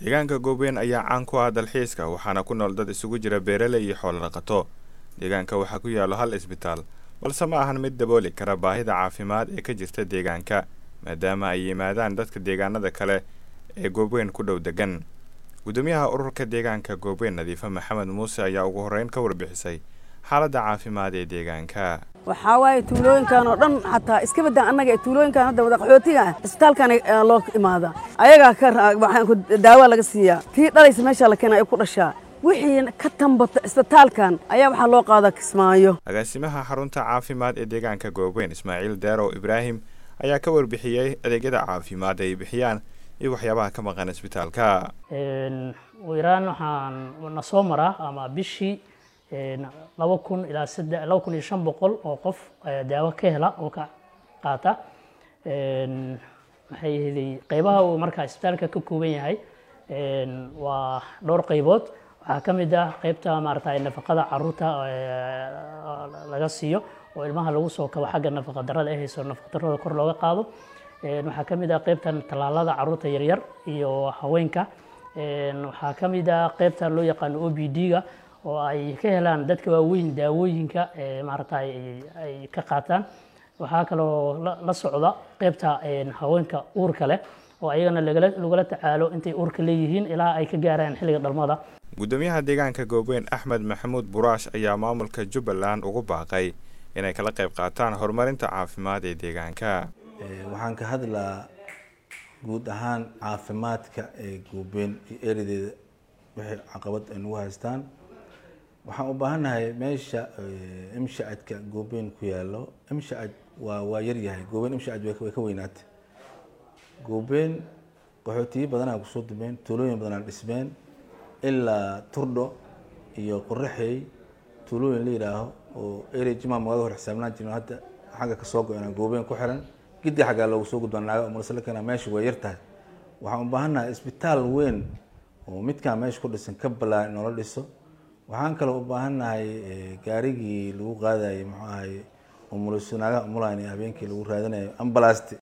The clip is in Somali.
deegaanka goobweyn ayaa caan ku ah dalxiiska waxaana ku nool dad isugu jira beeraley iyo xoolo dhaqato deegaanka waxaa ku yaallo hal isbitaal balse ma ahan mid dabooli kara baahida caafimaad ee ka jirta deegaanka maadaama ay yimaadaan dadka deegaanada kale ee goobweyn ku dhow degan gudoomiyaha ururka deegaanka goobweyn nadiife maxamed muuse ayaa ugu horreyn ka warbixisay xaaladda caafimaad ee deegaanka waxaa waaye tuulooyinkan oo dhan xataa iska badan annaga ee tuulooyinkan hadda wada qaxootiga ah isbitaalkan loo imaada ayagaa ka daawa laga siiyaa tii dhalaysa meeshaa la keena ay ku dhashaa wixii ka tambata isbitaalkan ayaa waxaa loo qaadaa kismaayo agaasimaha xarunta caafimaad ee deegaanka goobweyn ismaaciil deerow ibraahim ayaa ka warbixiyey adeegyada caafimaad ay bixiyaan iyo waxyaabaha ka maqan isbitaalka iraan waxaan na soo maraa ama bishii laba kun ilaa sadde laba kun iyo shan boqol oo qof daawo ka hela oo ka qaata maxay ahaydey qeybaha uu markaa isbitaalka ka kooban yahay waa dhowr qeybood waxaa ka mid ah qeybta maarata nafaqada caruurta laga siiyo oo ilmaha lagu soo kabo xagga nafaqa darada ay hayso nafaqa darada kor looga qaado waxaa ka mid ah qeybtan tallaalada caruurta yaryar iyo haweenka waxaa ka mid ah qeybta loo yaqaano o b d-ga oo ay ka helaan dadka waaweyn daawooyinka maarata ay ka qaataan waxaa kaloo la socda qeybta haweenka uurka leh oo ayagana lagula tacaalo intay uurka leeyihiin ilaa ay ka gaaraan xilliga dhalmada gudoomiyaha deegaanka goobweyn axmed maxamuud buraash ayaa maamulka jubbaland ugu baaqay inay kala qayb qaataan horumarinta caafimaad ee deegaanka waxaan ka hadlaa guud ahaan caafimaadka ee goobweyn iyo eeradeeda wixii caqabad ay nagu haystaan waxaan u baahannahay meesha imshacadka goobweyn ku yaallo imshacad waa waa yaryahay goobweyn imshacad way ka weynaatay goobweyn qaxootiyo badanaa kusoo dumeen tuulooyin badanaa dhismeen ilaa turdho iyo qoraxey tuulooyin la yidhaaho oo ere jima magaga hor xisaabnaan jirin hadda xagga kasoo go-ena goobweyn ku xiran giddi xaggaa loogu soo gudbaa naaga umalasalakana meesha way yar tahay waxaan u baahannahay isbitaal weyn oo midkaan meesha ku dhisan ka ballaan in noola dhiso waxaan kaloo u baahannahay gaarigii lagu qaadayay muxuu ahay umuliso naagaha umulayn habeenkii lagu raadinayo ambalasti